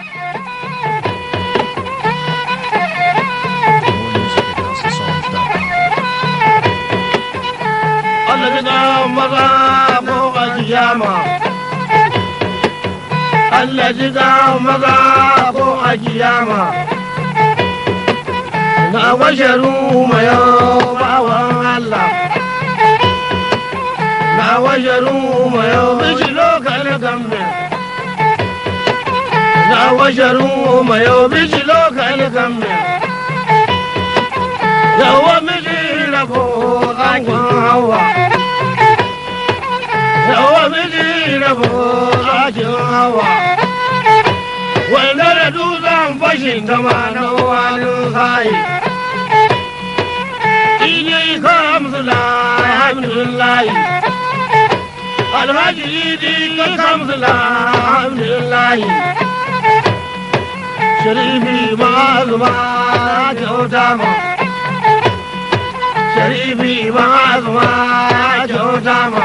Allah ji kan maza ko a kiyama. Allah ji kan maza ko a kiyama. Na washe mayo bawan Allah. Na washe mayo bishi lokal gamme. Na washe mayo bishi lokal gamme. Yawa miji rabo ɗakin hawa. Yawa miji rabo ɗakin hawa. Wanda da dutsen fashin gama na wani sayi. Idi kamsula alhamdulillahi. Alhaji idi kamsula alhamdulillahi. Sharifi ma'azuma kyauta ma. Sharifi ma'azuma kyauta ma.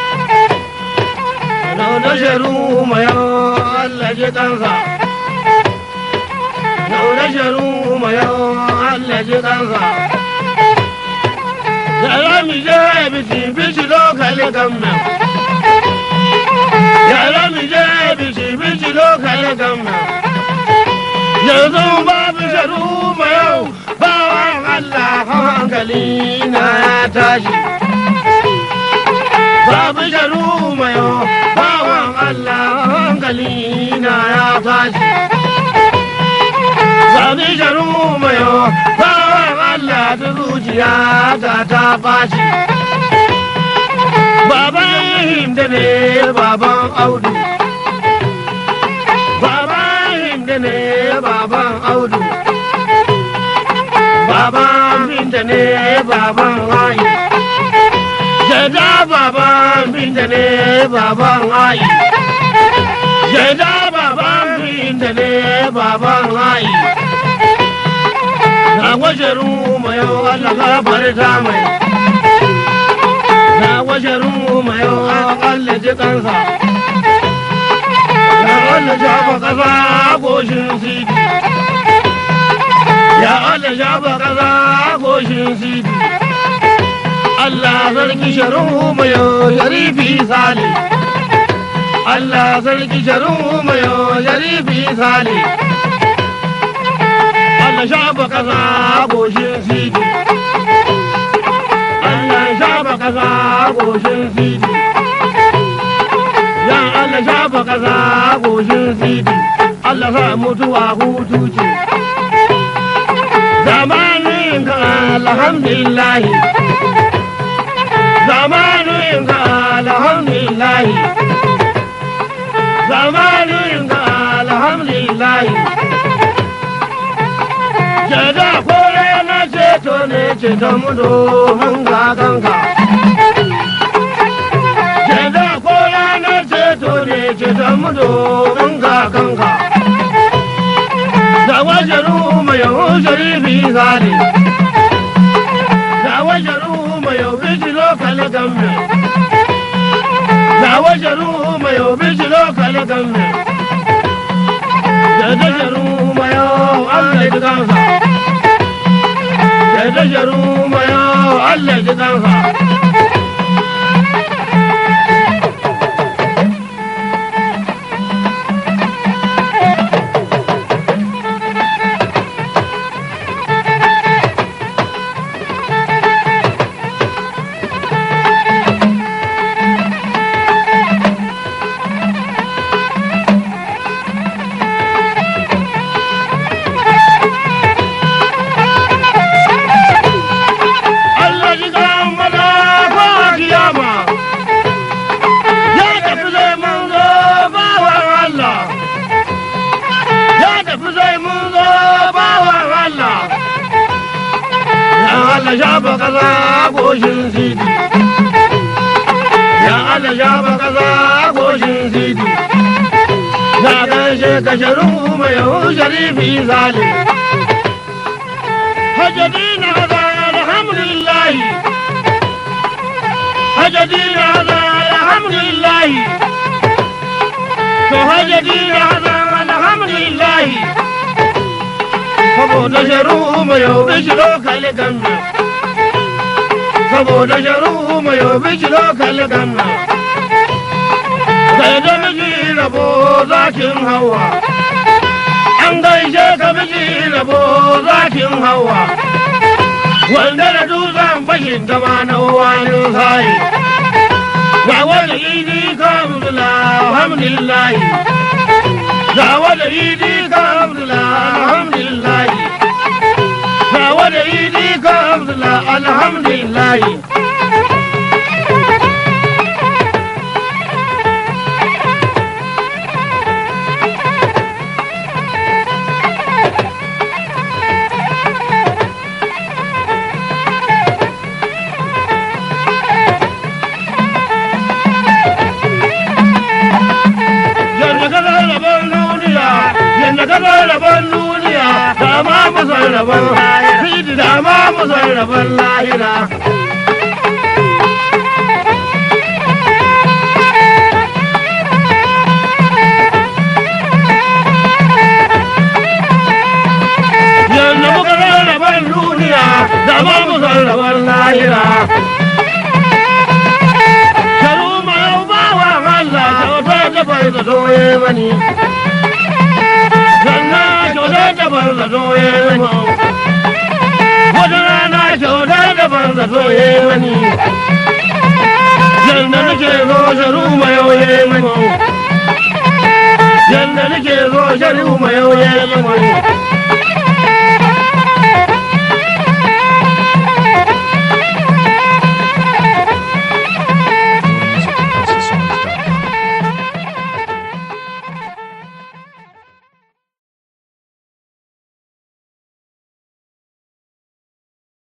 Nauna sharu mayo Allah ji kansa. Nauna sharu mayo Allah ji kansa. Yara mi je bisi bisi lokali gamna. Yara mi je bisi bisi lokali gamna. Yanzu babu sharu mayo bawan Allah hankali na ya tashi. Babu sharu mayo bawan Allah hankali na ya tashi. Babu sharu mayo bawan Allah ta zuciya ta ta bashi. Baban Hinda ne baban Audu. Baban Hinda ne baban Audu. Baban Binta ne baban Ayi. Jada baban Binta ne baban Ayi. Jada baban Binta ne baban Ayi. Na wajen mai Allah gabar ta mai. Na wajen mai Allah ji kansa. Ya Allah shafa kasa goshin sidi. Ya Allah shafa kasa goshin sidi. Allah sarki sharu mai sharifi sale. Allah sarki sharu mai sharifi sale. Allah shafa kasa goshin sidi. Allah shafa kasa goshin sidi. Ya Allah shafa kasa goshin sidi. Allah sa mutuwa hutu ce. Zamanin ka alhamdulillah. Zamanin ka alhamdulillah. Zamanin ka alhamdulillah. Jada kore na ceto ne ceton mu domin kakanka. Jada kore na ceto ne ceton mu domin kakanka. Da wajen mai yawon sharifi zane. Da wajen mai yau biji lokali gamme. Da wajen mai yau biji lokali gamme. Da dajaru mai yau Allah ji kansa. Da dajaru mai yau Allah ji kansa. Allah ji kan maza ko kiyama. Ya tafi zai mun zo bawan Allah. Ya tafi zai mun zo bawan Allah. Ya Allah shafa kaza goshin sidi. Ya Allah shafa kaza goshin sidi. Ya gaishe ka sharu mai sharifi zalim. هجدين هذا الحمد لله هجدين هذا الحمد لله فهجدين هذا الحمد alhamdulillahi saboda sharu mai yau bishi lokali ganna saboda sharu mai yau bishi lokali ganna sai da miji rabo zakin hawa an gaishe ka miji rabo zakin hawa wanda da dutsen bashin gaba na wani sai ga wani idi kamdula alhamdulillahi ga wani idi kamdula alhamdulillahi ga wani idi kamdula alhamdulillahi yadda ka zai rabon duniya yadda ka zai rabon duniya da ma mu zai rabon lahira da ma mu zai rabon lahira yadda muka zai rabon duniya da ma mu zai rabon lahira Sharu ma yau ba wa Allah kyauta da bai da doye mani. Sannan kyauta da bai da doye mani. Wata rana kyauta da bai da doye mani. Yanda nake zo sharu ma yau ye mani. Yanda nake zo sharu ma yau ye mani.